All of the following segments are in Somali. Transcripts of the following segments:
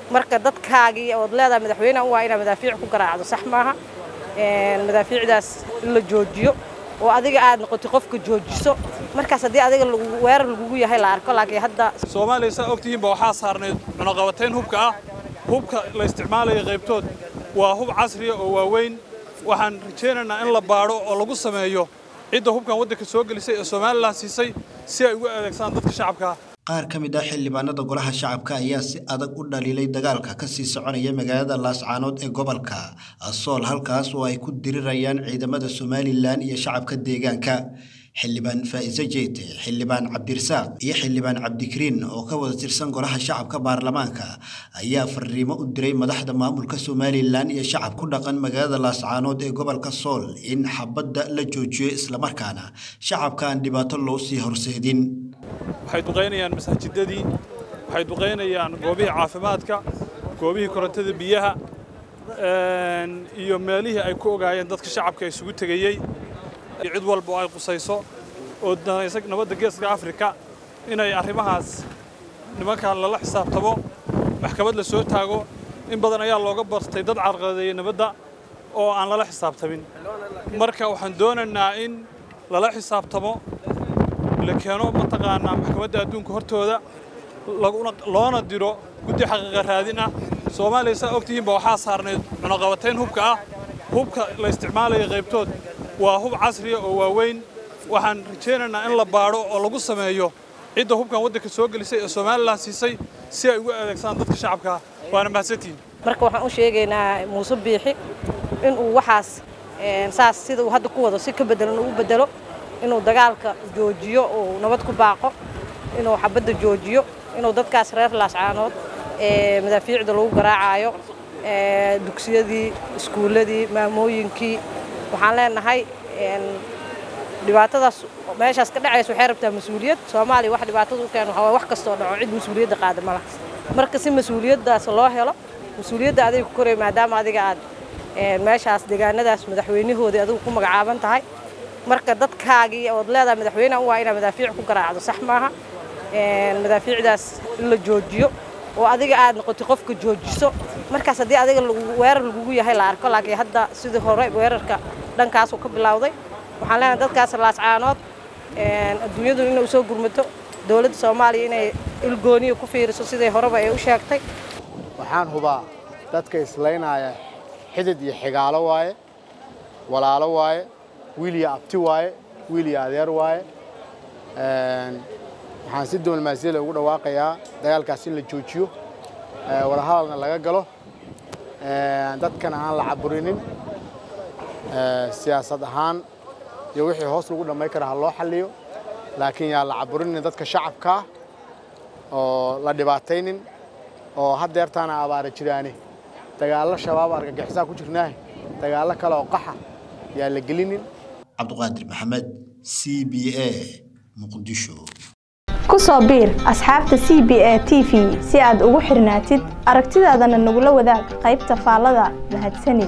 marka dadkaagii ood leedahay madaxweynehan waa inaa madaafiic ku garaacdo sax maaha madaafiicdaas in la joojiyo oo adiga aad noqotay qofka joojiso markaas haddii adiga weerar lagugu yahay la arko laakiin hadda soomaaliya saa ogtihiinba waxaa saarnayd cunaqabatayn hubka ah hubka la isticmaalaya qaybtood waa hub casriya oo waaweyn waxaan rajaynaynaa in la baadho oo lagu sameeyo cidda hubkan waddanka soo gelisay ee somalilan siisay si ay ugu adeegsaan dadka shacabka qaar ka mid ah xildhibaanada golaha shacabka ayaa si adag u dhaliilay dagaalka ka sii soconaya magaalada laascaanood ee gobolka sool halkaas oo ay ku dirirayaan ciidamada somalilan iyo shacabka deegaanka xildhibaan faa'iise jeete xildhibaan cabdirasaaq iyo xildhibaan cabdikariin oo ka wada tirsan golaha shacabka baarlamaanka ayaa fariimo u diray madaxda maamulka somalilan iyo shacab ku dhaqan magaalada laascaanood ee gobolka sool in xabadda la joojiyo islamarkaana shacabka aan dhibaato loo sii horseedin waxay duqaynayaan masaajidadii waxay duqaynayaan goobihii caafimaadka goobihii korontada biyaha iyo meelihii ay ku ogaayeen dadka shacabka isugu tegayey iyo cid walba oo ay qusayso oo nabadda geeska afrika inay arrimahaas nimankan lala xisaabtamo maxkamad la soo taago in badan ayaa looga bartay dad carqaladeeyey nabadda oo aan lala xisaabtamin marka waxaan doonaynaa in lala xisaabtamo la keeno mataqaanaa maxkamadda adduunka hortooda loona diro guddi xaqiiqa raadin ah soomaaliya saa ogtihiinba waxaa saarnayd cunaqabatayn hubka ah hubka la isticmaalaya qaybtood waa hub casriya oo waaweyn waxaan rajaynaynaa in la baadho oo lagu sameeyo cidda hubkan waddanka soo gelisay ee somalilan siisay si ay ugu adeegsaan dadka shacabka waana mahadsantihiin marka waxaan u sheegaynaa muuse biixi inuu waxaas saas sida uu hadda ku wado si ka bedelan uu bedelo inuu dagaalka joojiyo uu nabad ku baaqo inuu xabadda joojiyo inuu dadkaas reer laascaanood ee madaafiicda lagu garaacayo dugsiyadii iskuulladii maamooyinkii waxaan leenahay dhibaatadaas meeshaas ka dhacaysa waxay rabtaa mas-uuliyad soomaaliya wax dhibaatada u keena waxaa wax kastoo dhaco cid mas-uuliyadda qaada ma laha marka si mas-uuliyaddaas loo helo mas-uuliyadda adiga ku koraya maadaama adiga aad meeshaas deegaanadaas madaxweynahoodii adigu ku magacaaban tahay marka dadkaagii ood leedahay madaxweynehan waa inaa madaafiic ku garaacdo sax maaha madaafiicdaas in la joojiyo oo adiga aad noqotay qofka joojiso markaas haddii adiga weerar lagugu yahay la arko laakiin hadda sidii hore weerarka dhankaasuu ka bilowday waxaan leenahay dadkaas laascaanood adduunyadu inay usoo gurmato dowladda soomaaliya inay ilgooniya ku fiiriso siday horeba ay u sheegtay waxaan hubaa dadka islaynaya xidid iyo xigaalo waaye walaalo waaye wiil iyo abti waaye wiil iyo adeer waaye waxaan si diblomaasiyada ugu dhawaaqayaa dagaalkaas in la joojiyo wadahadalna laga galo dadkana aan la caburinin siyaasad ahaan iyo wixii hoos lagu dhammayn kara ha loo xalliyo laakiin yaa la caburinin dadka shacabkaa oo la dhibaataynin oo haddeertaana abaara jiraane dagaallo shabaab argagixisaa ku jirnaahe dagaallo kale oo qaxa yaa la gelinin cabduqaadir maxamed c b a muqdisho ku soo biir asxaabta c b a t v si aad ugu xirnaatid aragtidaadana nagula wadaag qaybta faallada mahadsanid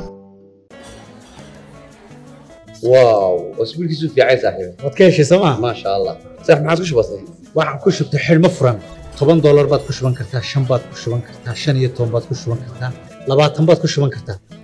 واو اسبوع كيسو في عايز صاحبي waad ka heshay sooma ما شاء الله صح ما عادش بسيط waxaan ku shubtay xidhmo furan toban doolar baad ku shuban kartaa shan baad ku shuban kartaa shan iyo toban baad ku shuban kartaa labaatan baad ku shuban kartaa